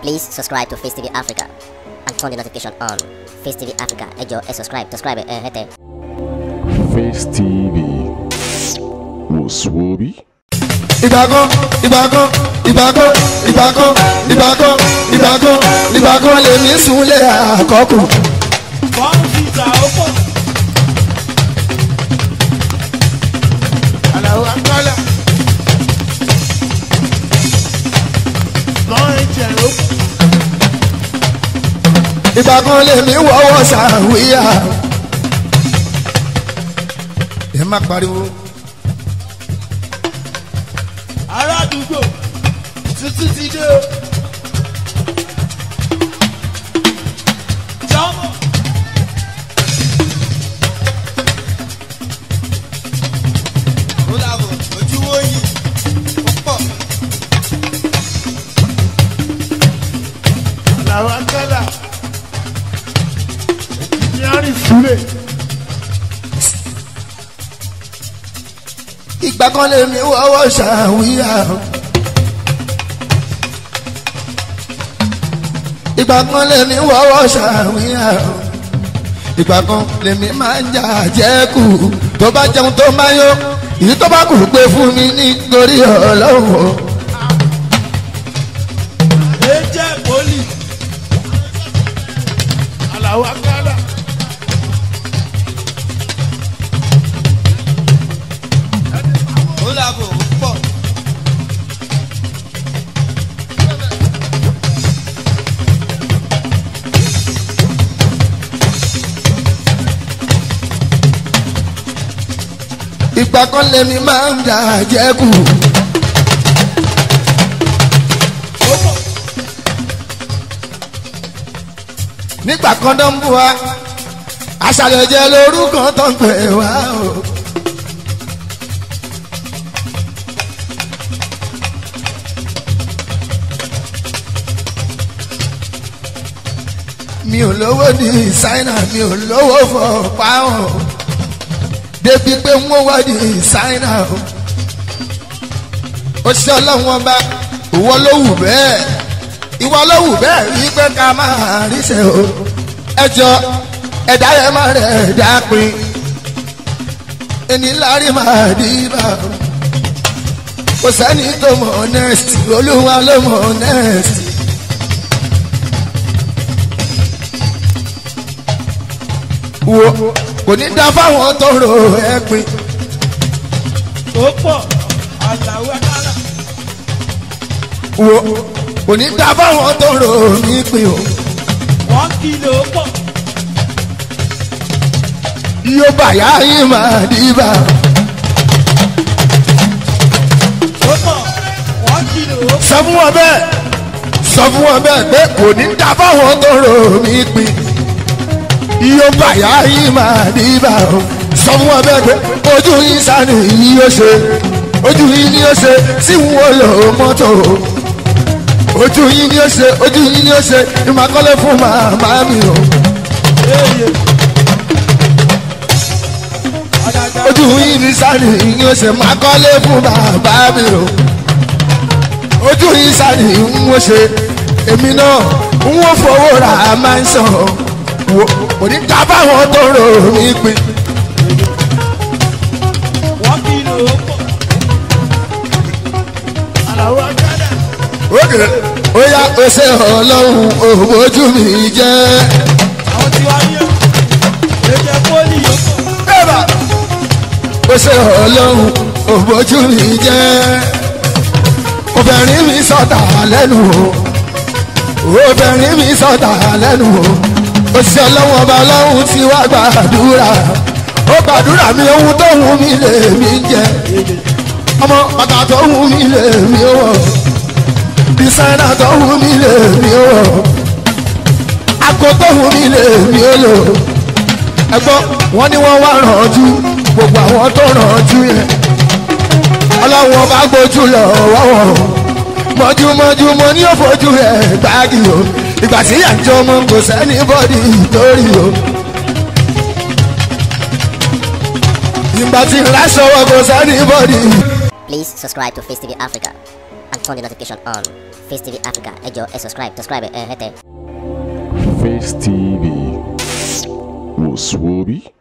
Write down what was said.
Please subscribe to Face TV Africa and turn the notification on. Face TV Africa, ẹ jọ̀ọ́ ẹ subscribe, subscribe ẹ hẹ́tẹ̀. Face TV Muswobi. ìgbàkan ìgbàkan ìgbàkan ìgbàkan ìgbàkan ìgbàkan ìgbàkan lèmi súnlé àkọ́kù. kọ́ńtìtà ó pọ̀. Àlàó Agbálá. Kọ́ńtìtà ó pọ̀. ìgbàkan lèmi wọ́wọ́ sàwíyà. ẹ má pariwo. Ará àdúgbò tuntun ti dé o. Jọ́mọ̀. Ó dàbọ̀ ojú wo yìí ó pọ̀. Àlàó Agbálá. Ìyáàrin Súlẹ̀. ìgbàkan lèmi wọ́wọ́ sàwíyà. ìgbàkan lèmi wọ́wọ́ sàwíyà. ìgbàkan lèmi máa ń jà jẹ́kù tó bá jẹun tó máa yó èyí tó bá kù pé fún mi nítorí ọlọ́wọ́. Ẹ jẹ́ pólì. Àlàó Agbálá. Ó dàbọ̀ ó pọ̀. ìgbàkan lèmi máa ń jà jẹ́kù. Ó pọ̀. nígbà kan tó ń bú wa aṣàlẹ̀ jẹ́ lórúkọ tó ń pè wá o. mi ò lówó ní ṣáínà mi ò lówó fọ páwọn débi pé wọ́n wá ní ṣáínà o. ó ṣe ọlọ́run ọba ìwọ ló wù bẹ́ẹ̀ ìwọ ló wù bẹ́ẹ̀ rí pé ká máa ríṣẹ́ o ẹjọ́ ẹ̀dá yẹn máa rẹ̀ dápin ẹni lárí máa dìbà o kò sẹ́ni tó mọ̀ honest olúwa ló mọ̀ honest. wo kò ní dá fáwọn tó rò ẹ́ pin Ó pọ̀. Àlàó Agbálá. wo kò ní dá fáwọn tó rò mí pin o. Wọ́n kìlọ̀ ó pọ̀. yóò bàyá yín máa dìbà Ó pọ̀. Wọ́n kìlọ̀ ó pọ̀. sọ fún wọn bẹ́ẹ̀ sọ fún wọn bẹ́ẹ̀ pé kò ní dá fáwọn tó rò mí pin yóò bàyá yín máa dìbà o sọ fún wọn bẹ́ẹ̀ pé ojú yín sani yìí yóò ṣe ojú yín ni yóò ṣe tí wọn lò mọ́tò ojú yín ni yóò ṣe ojú yín ni yóò ṣe ìmọ̀kọ́lé fún màmá mi o. Eye. Àdàdà. ojú yìí ní sáré yín ó ṣe máa kọ́lé fún bàbá mi o ojú yìí sáré ń ó ṣe èmi náà ń ó fowó ra máa ń sàn wò kò ní ká báwọn tó rò mí pin Wọ́n kìlọ̀ ó pọ̀. Àlàó Agbálá. ókè ó yá ó ṣe ọlọ́run òwò ojú mi jẹ́ Àwọn tí wá yẹ. Ẹ jẹ́ pólì ó pọ̀. bẹ́ẹ̀bà ó ṣe ọlọ́run òwò ojú mi jẹ́ obìnrin mi sọ̀tà lẹ́nu o obìnrin mi sọ̀tà lẹ́nu o òṣìṣẹ́ ọlọ́run ọba ọlọ́run ti wá gbàdúrà ó gbàdúrà mi ohun tó wù mí lè mí jẹ ọmọ bàtà tó wù mí lè mí wọ̀ dísáínà tó wù mí lè mí wọ̀ àgọ́ tó wù mí lè mí lò ẹgbọ́n wọn ni wọ́n wá rànjú gbogbo àwọn tó rànjú yẹn ọlọ́run ọba gbójú lọ wọ́wọ́ mọ́júmọ́jú mo ní òfojú rẹ̀ gbági o ìgbà tí yà ń jọ mọ́ kò sẹ́ni bọ́dì torí o. ìgbà tí ń láṣọwọ́ kò sẹ́ni bọ́dì. Please subscribe to Face TV Africa and turn the notification on. Face TV Africa, ẹ jọ̀ọ́ ẹ subscribe, subscribe ẹ hẹ́tẹ̀. Face TV. Was Swoby?